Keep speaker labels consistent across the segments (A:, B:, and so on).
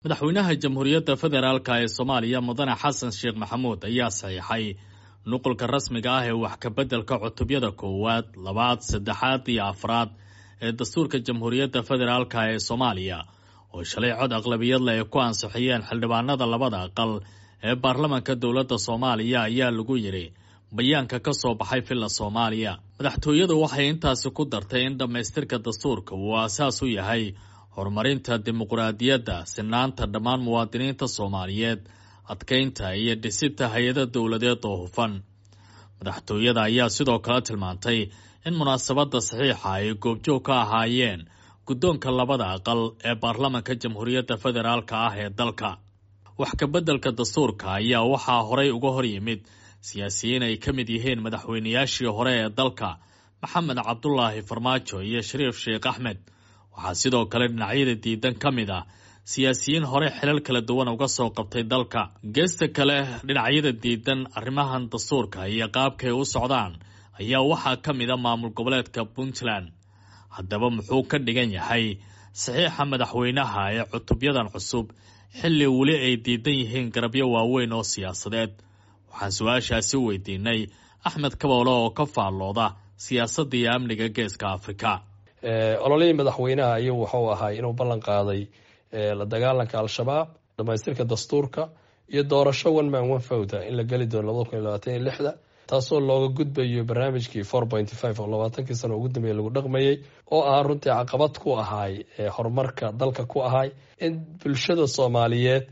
A: madaxweynaha jamhuuriyadda federaalka ee soomaaliya mudane xasan sheekh maxamuud ayaa saxiixay nuqulka rasmiga ah ee wax kabeddelka cutubyada koowaad labaad saddexaad iyo afraad ee dastuurka jamhuuriyadda federaalka ee soomaaliya oo shalay cod aqlabiyadle ay ku ansixiyeen xildhibaanada labada aqal ee baarlamanka dowladda soomaaliya ayaa lagu yidhi bayaanka ka soo baxay villa soomaaliya madaxtooyadu waxay intaasi ku dartay in dhammaystirka dastuurka uu aasaas u yahay horumarinta dimuqraadiyadda sinaanta dhammaan muwaadiniinta soomaaliyeed adkeynta iyo dhisita hay-ada dowladeed oo hufan madaxtooyada ayaa sidoo kale tilmaantay in munaasabadda saxiixa ay goobjoog ka ahaayeen guddoonka labada aqal ee baarlamanka jamhuuriyadda federaalka ah ee dalka wax kabeddelka dastuurka ayaa waxaa horay uga hor yimid siyaasiyiin ay ka mid yihiin madaxweynayaashii hore ee dalka maxamed cabdulaahi farmaajo iyo shariif sheekh axmed waxaa sidoo kale dhinacyada diidan ka mid ah siyaasiyiin hore xilal kala duwan uga soo qabtay dalka geesta kale dhinacyada diidan arrimahan dastuurka iyo qaabkay u socdaan ayaa waxaa ka mid a maamul goboleedka puntland haddaba muxuu ka dhigan yahay saxiixa madaxweynaha ee cutubyadan cusub xilli weli ay diidan yihiin garabyo waaweyn oo siyaasadeed waxaan su-aashaasi weydiinay axmed kaboole oo ka faallooda siyaasadda iyo amniga geeska afrika
B: ololihii madaxweynaha ayuu wuxuu ahaa inuu ballan qaaday la dagaalanka al-shabaab dhamaystirka dastuurka iyo doorasho one man one fowda in la geli doono labada kun iyo labaatan iyo lixda taasoo looga gudbayo barnaamijkii four pointy five oo labaatankii sano ugu dambeeyay lagu dhaqmayey oo ah runtii caqabad ku ahaay horumarka dalka ku ahaay in bulshada soomaaliyeed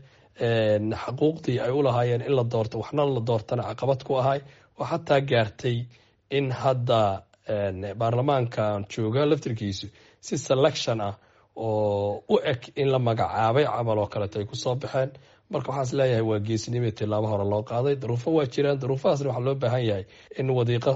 B: xaquuqdii ay u lahaayeen in la doorto waxna la doortana caqabad ku ahaay oo xataa gaartay in hadda baarlamaankan jooga laftirkiisu si selection ah oo u eg in la magacaabay camal oo kaleeto ay kusoo baxeen marka waxaan is leeyahay waa geesinimo tilaabo hore loo qaaday daruufo waa jiraan daruufahaasna waxaa loo baahan yahay in wadiiqo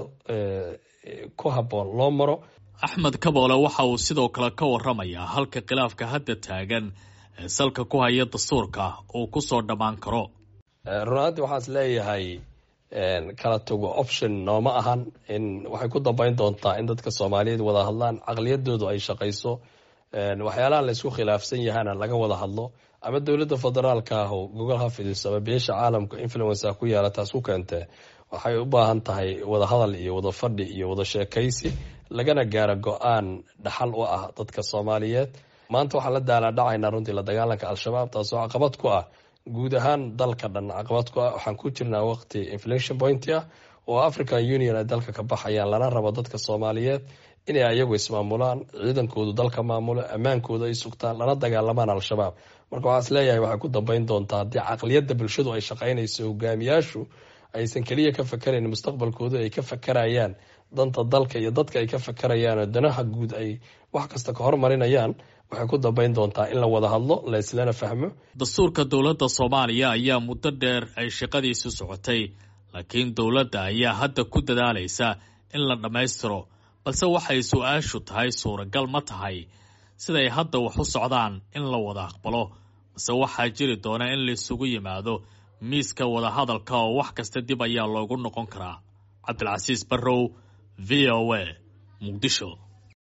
B: ku habboon loo maro
A: axmed kaboole waxa uu sidoo kale ka waramayaa halka khilaafka hadda taagan ee salka ku haya dastuurka uu kusoo dhammaan karo
B: runaantii waxaan is leeyahay kala tago option nooma ahan in waxay ku dambeyn doontaa in dadka soomaaliyeed wada hadlaan caqliyadoodu ay shaqayso waxyaalaha la isku khilaafsan yahana laga wada hadlo ama dowladda federaalka ah oo gogol ha fidiso ama beesha caalamka influenca ku yaala taas ku keentee waxay u baahan tahay wada hadal iyo wada fadhi iyo wada sheekaysi lagana gaaro go-aan dhaxal u ah dadka soomaaliyeed maanta waxaan la daalaadhacaynaa runtii la dagaalanka al-shabaab taasoo caqabad ku ah guud ahaan dalka dhan caqabad ku ah waxaan ku jirnaa waqti inflation point ah oo african union ay dalka ka baxayaan lana rabo dadka soomaaliyeed inay ayagu ismaamulaan ciidankoodu dalka maamulo ammaankooda ay sugtaan lana dagaalamaan al-shabaab marka waxaan is leeyahay waxay ku dambeyn doontaa haddii caqliyadda bulshadu ay shaqaynayso hogaamiyaashu aysan keliya ka fakarayn mustaqbalkooda ay ka fakarayaan danta dalka iyo dadka ay ka fakarayaan oo danaha guud ay wax kasta ka hormarinayaan waxay ku dambeyn doontaa in la wada hadlo la islana fahmo
A: dastuurka dowladda soomaaliya ayaa muddo dheer ay shaqadiisu socotay laakiin dowladda ayaa hadda ku dadaalaysa in la dhammaystiro balse waxay su-aashu tahay suuragal ma tahay siday hadda wax u socdaan in la wada aqbalo balse waxaa jiri doona in laisugu yimaado miiska wadahadalka oo wax kasta dib ayaa loogu noqon karaa cabdilcasiis barrow v o a muqdisho